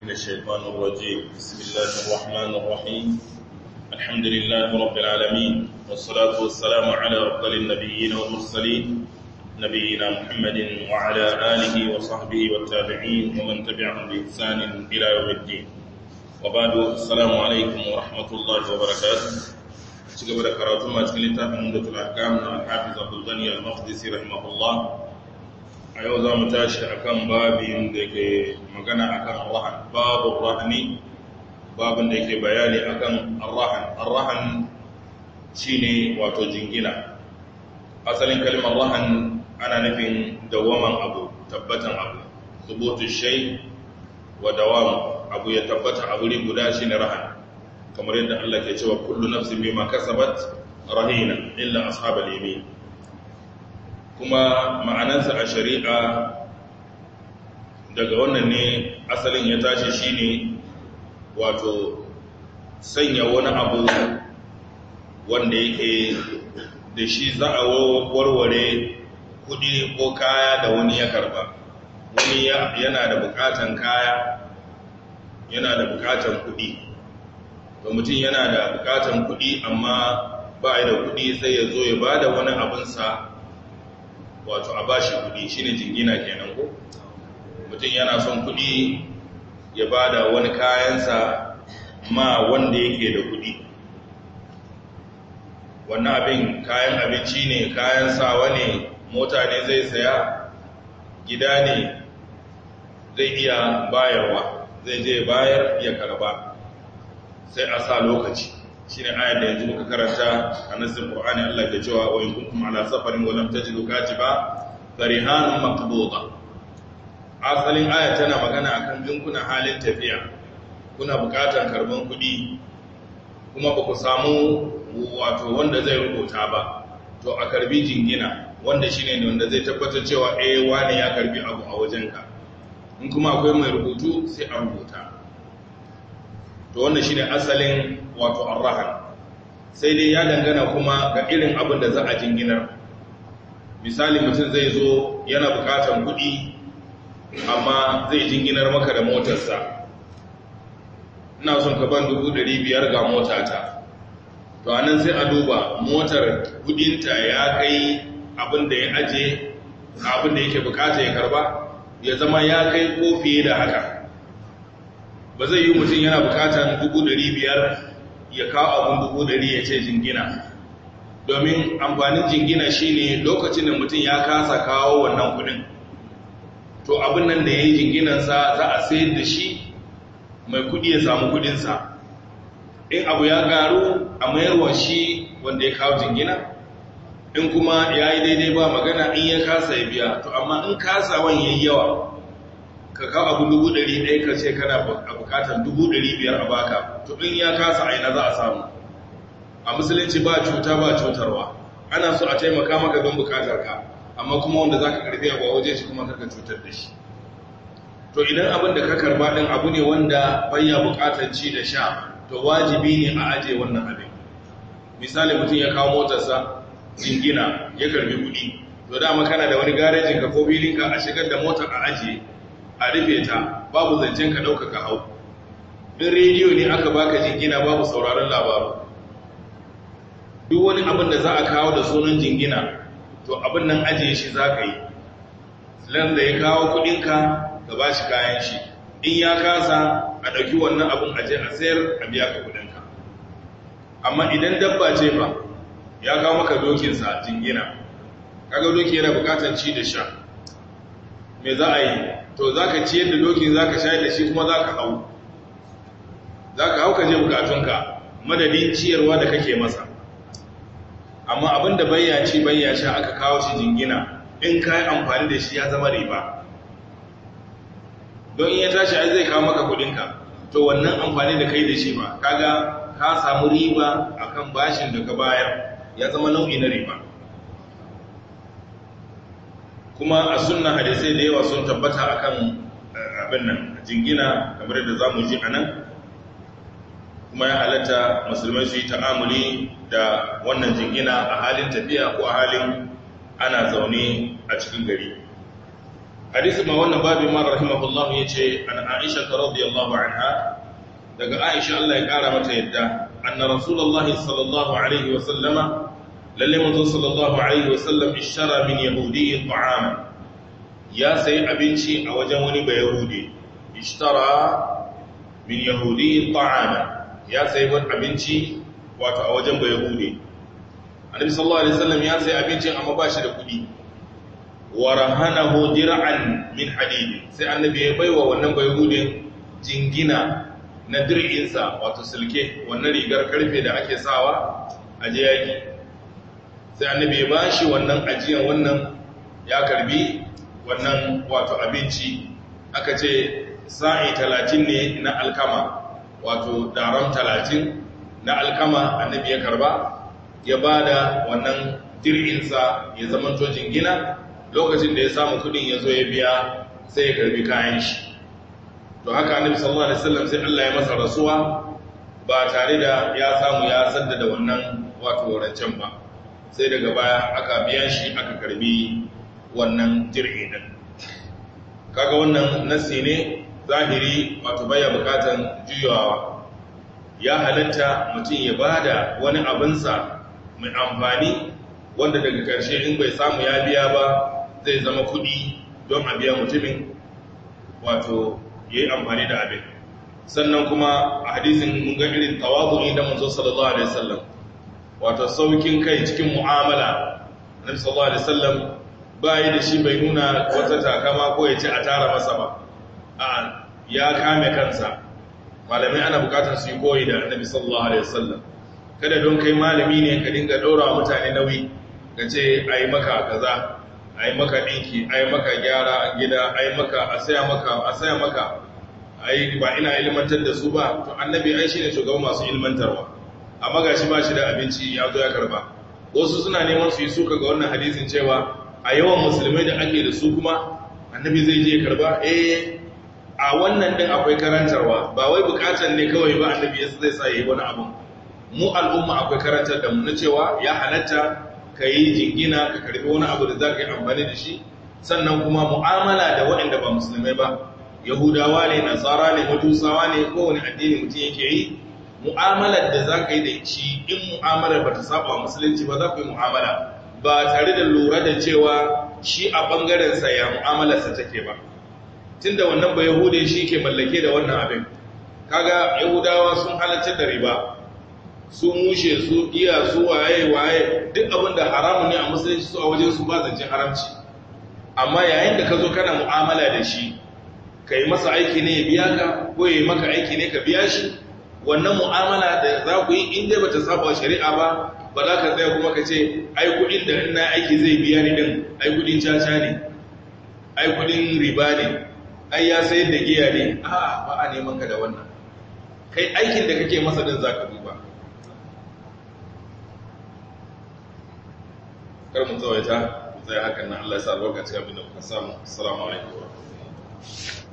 من الشيطان الرجيم بسم الله الرحمن الرحيم الحمد لله رب العالمين والصلاة والسلام على أفضل النبيين والمرسلين نبينا محمد وعلى آله وصحبه والتابعين ومن تبعهم بإحسان إلى يوم الدين وبعد السلام عليكم ورحمة الله وبركاته شكرا بركاته ما تكلمت من مدة الأحكام الحافظ عبد الغني المقدسي رحمه الله a yau za mu tashi a kan babin da ke magana a kan arrahan babu rahani babin da ke bayani a kan arrahan arrahan shi ne wato jingina asalin kalmar rahan ana nufin dawaman abu tabbatan abu subutu shai wa dawam abu ya tabbata a wuri guda shi ne rahan kamar yadda Allah ke cewa kullu nafsin bima kasabat rahina illa ashabal yamin kuma ma'anarsa a shari'a daga wannan ne asalin ya tashi shine wato sanya wani abu wanda yake da shi za a warware kudi ko kaya da wani ya karba wani yana da bukatan kaya yana da bukatan kudi to mutum yana da bukatan kudi amma ba da kudi sai ya zo ya ba da wani abinsa wato a bashi kudi shine jingina kenan ko mutum yana son kudi ya bada wani kayansa ma wanda yake da kudi wannan abin kayan abinci ne kayan sawa ne mota ne zai saya gida ne zai iya bayarwa zai je bayar ya karba sai a sa lokaci shi ne ayar da yanzu muka karanta a nasin ƙorani Allah ke cewa wa in kuntum ala safarin wa lam tajidu katiba farihanun maqbuda asalin aya tana magana akan in kuna halin tafiya kuna buƙatar karban kuɗi kuma ba ku samu wato wanda zai rubuta ba to a karbi jingina wanda shine ne wanda zai tabbatar cewa eh wani ya karbi abu a wajenka in kuma akwai mai rubutu sai a rubuta to wannan shine asalin wato arrahan sai dai ya dangana kuma ga irin abin da za a jinginar misali mutum zai zo yana bukatan kuɗi amma zai jinginar maka da motarsa ina son ka ban dubu ɗari biyar ga motata to anan sai a duba motar kudinta ya kai abin da ya aje abin da yake bukata ya karba ya zama ya kai ko fiye da haka ba zai yi mutum yana bukatan dubu ɗari biyar ya kawo abin dubu ɗari ya ce jingina domin amfanin jingina shine lokacin da mutum ya kasa kawo wannan kudin to abin nan da ya yi jinginansa za a sayar da shi mai kudi ya samu kudinsa in abu ya garu a mayarwa shi wanda ya kawo jingina in kuma ya yi daidai ba magana in ya kasa ya biya to amma in kasawan ya yi yawa ka kawo abu dubu ɗari ɗaya ka ce kana a bukatar dubu ɗari biyar a baka to in ya kasa aina za a samu a musulunci ba cuta ba cutarwa ana so a taimaka maka don bukatar ka amma kuma wanda za ka karbi abu a waje shi kuma karka cutar da shi to idan abin da ka karba ɗin abu ne wanda bayya bukatar ci da sha to wajibi ne a aje wannan abin misali mutum ya kawo motarsa jingina ya karbi kuɗi to dama kana da wani garejin ka ko filinka a shigar da motar a ajiye a rufe ta babu zancen ka ɗauka ka hau in rediyo ne aka baka jingina babu sauraron labaru duk wani abin da za a kawo da sunan jingina to abin nan ajiye shi za ka yi lan da ya kawo kuɗinka ka ba shi kayan shi in ya kasa a ɗauki wannan abin aje a sayar a biya ka kuɗinka amma idan dabba ce ba ya kawo maka dokinsa jingina kaga doki yana bukatar ci da sha me za a yi to za ka ciyar da dokin za ka shayar da shi kuma za ka hau za ka hau ka je bukatunka madadin ciyarwa da kake masa amma abin da bayya ci bayya sha aka kawo shi jingina in ka yi amfani da shi ya zama riba don in ya tashi ai zai kawo maka kudinka to wannan amfani da kai da shi ba kaga ka samu riba akan bashin da ka bayar ya zama nau'i na riba kuma a sunna hadisai da yawa sun tabbata akan abin nan jingina kamar da zamu ji anan kuma ya halatta musulmai su yi ta'amuli da wannan jingina a halin tafiya ko a halin ana zaune a cikin gari hadisi ma wannan babu ma rahimahullahu yace an Aisha radhiyallahu anha daga Aisha Allah ya kara mata yadda anna rasulullahi sallallahu alaihi wa sallama lalle manzo sallallahu alaihi wa sallam ishtara min yahudi ta'ama ya sayi abinci a wajen wani bayahudi ishtara min yahudi ta'ama ya sayi wani abinci wato a wajen bayahudi annabi sallallahu alaihi wasallam ya sayi abincin amma ba shi da kuɗi wa rahanahu dir'an min hadid sai annabi ya baiwa wannan bayahudin jingina na dir'insa wato silke wannan rigar karfe da ake sawa a je yaki sai annabi ya bashi wannan ajiyan wannan ya karbi wannan wato abinci aka ce sa'i talatin ne na alkama wato daram talatin na alkama annabi ya karba ya ba da wannan dir'insa ya zama tojin gina lokacin da ya samu kudin ya zo ya biya sai ya karbi kayan shi to haka annabi sallallahu alaihi wasallam sai Allah ya masa rasuwa ba tare da ya samu ya saddada wannan wato rancen ba sai daga baya aka biya shi aka karbi wannan jirgi din kaga wannan nasi ne zahiri wato baya bukatan juyawa ya halatta mutum ya bada wani abinsa mai amfani wanda daga karshe in bai samu ya biya ba zai zama kudi don a biya mutumin wato ya yi amfani da abin sannan kuma a hadisin mun ga irin tawazu'i da manzo sallallahu alaihi wasallam wato saukin kai cikin mu'amala annabi sallallahu alaihi wasallam ba yi da shi bai nuna wata takama ko ya ce a tara masa ba a ya kame kansa malamai ana bukatar su yi koyi da annabi sallallahu alaihi wasallam kada don kai malami ne ka dinga daura wa mutane nauyi ka ce a yi maka kaza a yi maka ɗinki a yi maka gyara a gida a yi maka a saya maka a saya maka a yi ba ina ilmantar da su ba to annabi ai shi ne shugaban masu ilmantarwa amma ga shi ba shi da abinci ya zo ya karba wasu suna neman su yi suka ga wannan hadisin cewa a yawan musulmai da ake da su kuma annabi zai je karba eh a wannan din akwai karantarwa ba wai bukatar ne kawai ba annabi yasa zai sa yi wani abu mu al'umma akwai karantar da mu na cewa ya halatta ka yi jingina ka karbi wani abu da za ka yi amfani da shi sannan kuma mu'amala da waɗanda ba musulmai ba yahudawa ne nasara ne majusawa ne kowane addini mutum yake yi mu'amalar da za ka yi da shi in mu'amalar ba ta saba musulunci ba za ku yi mu'amala ba tare da lura da cewa shi a ɓangarensa ya mu'amalarsa take ba tun da wannan ba yahude shi ke mallake da wannan abin kaga yahudawa sun halartar da riba su mushe su giya su waye waye duk abin da haramu ne a musulunci su a wajen su ba zancen haramci amma yayin da ka zo kana mu'amala da shi ka yi masa aiki ne ya biya ka ko ya yi maka aiki ne ka biya shi wannan mu'amala da za ku yi in dai bata saba shari'a ba ba za ka tsaya kuma ka ce ai kudin da ina aiki zai biya ni din ai kudin caca ne ai kudin riba ne ai ya sayar da giya ne a ba a neman ka da wannan kai aikin da kake masa din za ka duba kar mu tsawaita zai hakan nan Allah ya sa albarka cikin abin da muka samu assalamu alaikum